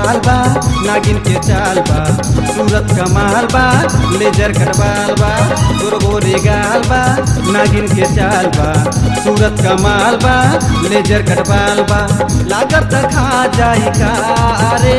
बाल बा नागिन के चाल बा सूरत कमाल बा लेजर कटवाल बा गोरगोरे गाल बा नागिन के चाल बा सूरत कमाल बा लेजर कटवाल बा लागत खा जाई का रे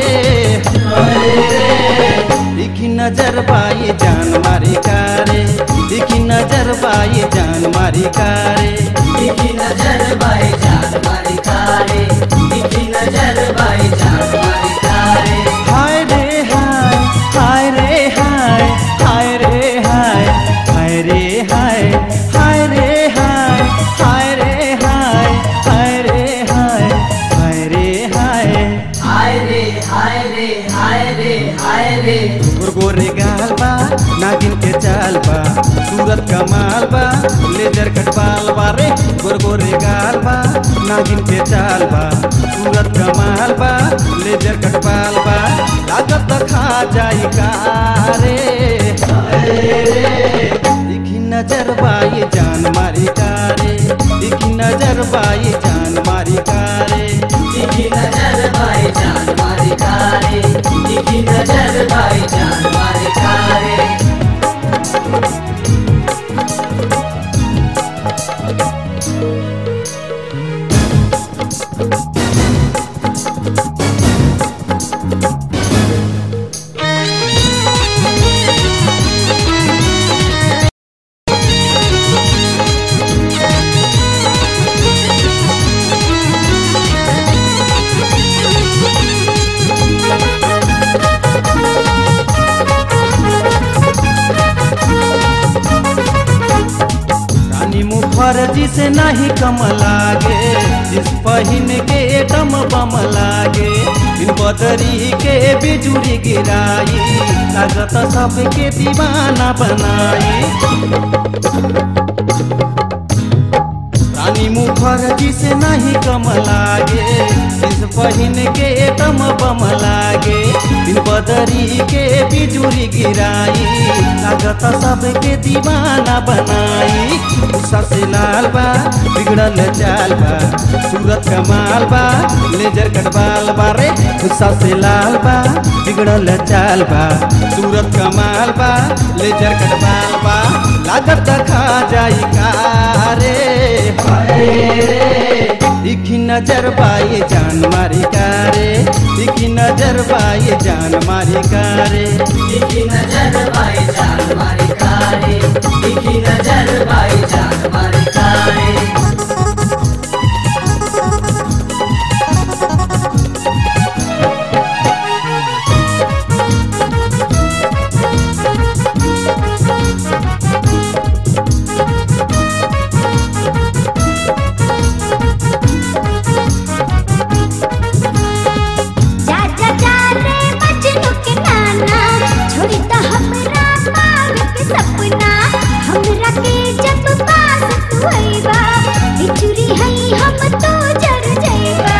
दिखी नजर पाई जान मारी कारे दिखी नजर पाई जान मारी कारे दिखी नजर बाई जान मारी कारे दिखी नजर बाई जान मारी कारे हाय रे हाय हाय रे हाय हाय रे हाय हाय रे हाय हाय रे हाय हाय रे हाय हाय रे हाय हाय रे हाय हाय रे हाय रे हाय रे हाय रे गोरे गाल बा नागिन के चाल बा सूरत कमाल बा लेजर कटवाल बा रे गोरे गाल बा नागिन के चाल बा सूरत कमाल बा लेजर कटवाल बा लागत खा जाई का रे दिखी नजर बाई जान मारी कारे दिखी नजर बाई जान मारी कारे दिखी नजर बाई जान मारी कारे दिखी नजर बाई जान मारी कारे रानी मुखर्जी से नहीं कम लागे जिस पहिन के दम बम लागे बिन बदरी के बिजुरी गिराई लागत सबके दीवाना बनाई रानी मुखर्जी से नहीं कम लागे जिस पहिन के दम बम लागे बिन बदरी के बिजुरी गिराई लागत सबके दीवाना बनाई गुस्सा से लाल बा बिगड़ल चाल बा सूरत कमाल बा लेजर कटवाल बा रे गुस्सा से लाल बा बिगड़ल चाल बा सूरत कमाल बा लेजर कटवाल बा लागत खा जाई का रे दिखी नजर पाई जान मारी कारे दिखी नजर पाई जान मारी कारे दिखी नजर बाई जान मारी कारे दिखी नजर बाई जान मारी कारे जा जा जा रे मजनू के नाना छोड़ी तो हमरा पार के सपना हमरा के जब पास तू आईबा बिचुरी हई हम तो जर जाईबा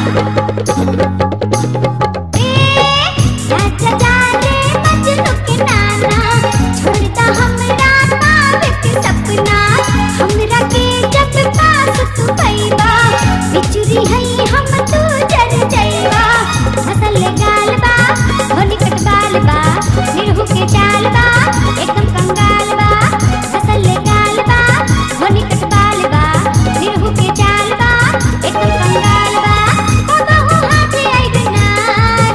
ए जा जा जा रे मजनू के नाना छोड़ी तो हमरा पार के सपना हमरा के जब पास तू आईबा बिचुरी हई हम तो जर जाईबा फसल गाल बा हो निकट बाल बा निरहु के चाल बा एकदम कंगाल बा फसल गाल बा हो निकट बाल बा निरहु के चाल बा एकदम कंगाल बा कबहू हाथे आइब ना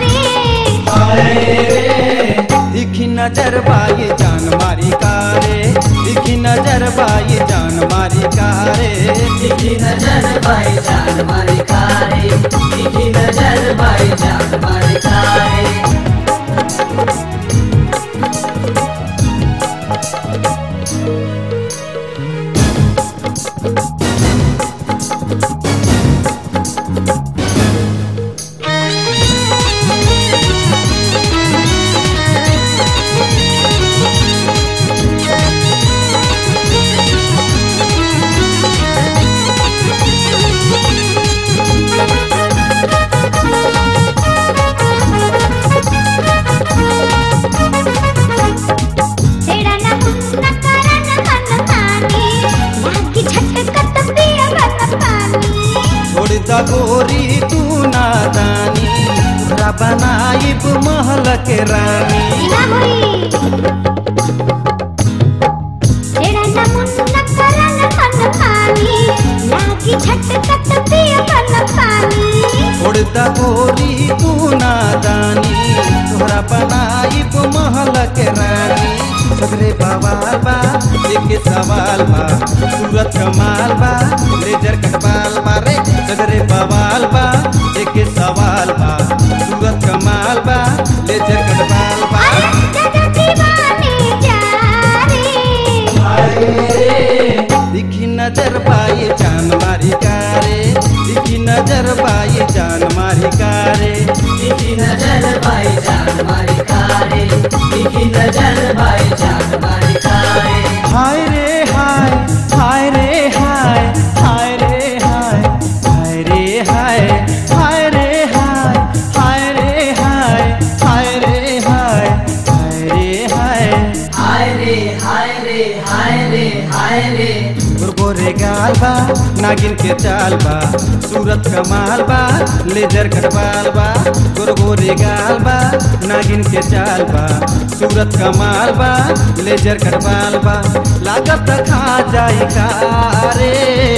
रे दिखी नजर बाई जान मारी कारे दिखी नजर बाई जान मारी कारे दिखी नजर बाई जान मारी कारे दिखी नजर बाई जान मारी कारे तेरा ना मुन्ना करन मन सगरे बवाल बा एक सवाल बा सूरत कमाल बा लेजर कटवाल बा रे सगरे बवाल बा एक सवाल बा सूरत कमाल बा लेजर कटवाल बा दादा दीवाने जा रे दिखी नजर पाई जान मारी कारे दिखी नजर पाई जान मारी कारे दिखी नजर भाई जान मारी कारे दिखी नजर भाई जान मारी कारे हाय रे हाय हाय रे हाय हाय रे हाय हाय रे हाय हाय रे हाय हाय रे हाय हाय रे हाय हाय रे हाय हाय रे हाय रे हाय रे हाय रे गोरे गाल बा नागिन के चाल बा सूरत कमाल बा लेजर कटवाल बा गोरे गाल बा नागिन के चाल बा सूरत कमाल बा लेजर कटवाल बा लागत खा जाई कारे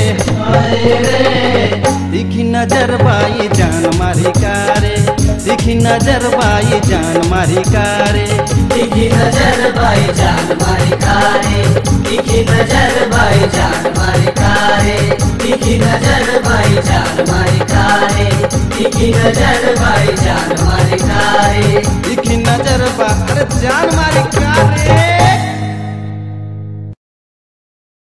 दिखी नजर बाई जान मारी कारे दिखी नजर बाई जान मारी कारे दिखी नजर भाई जान मारी कारे दिखी नजर भाई जान मारी कारे दिखी नजर भाई जान मारी कारे दिखी नजर भाई जान मारी कारे दिखी नजर बा अरे जान मारी कारे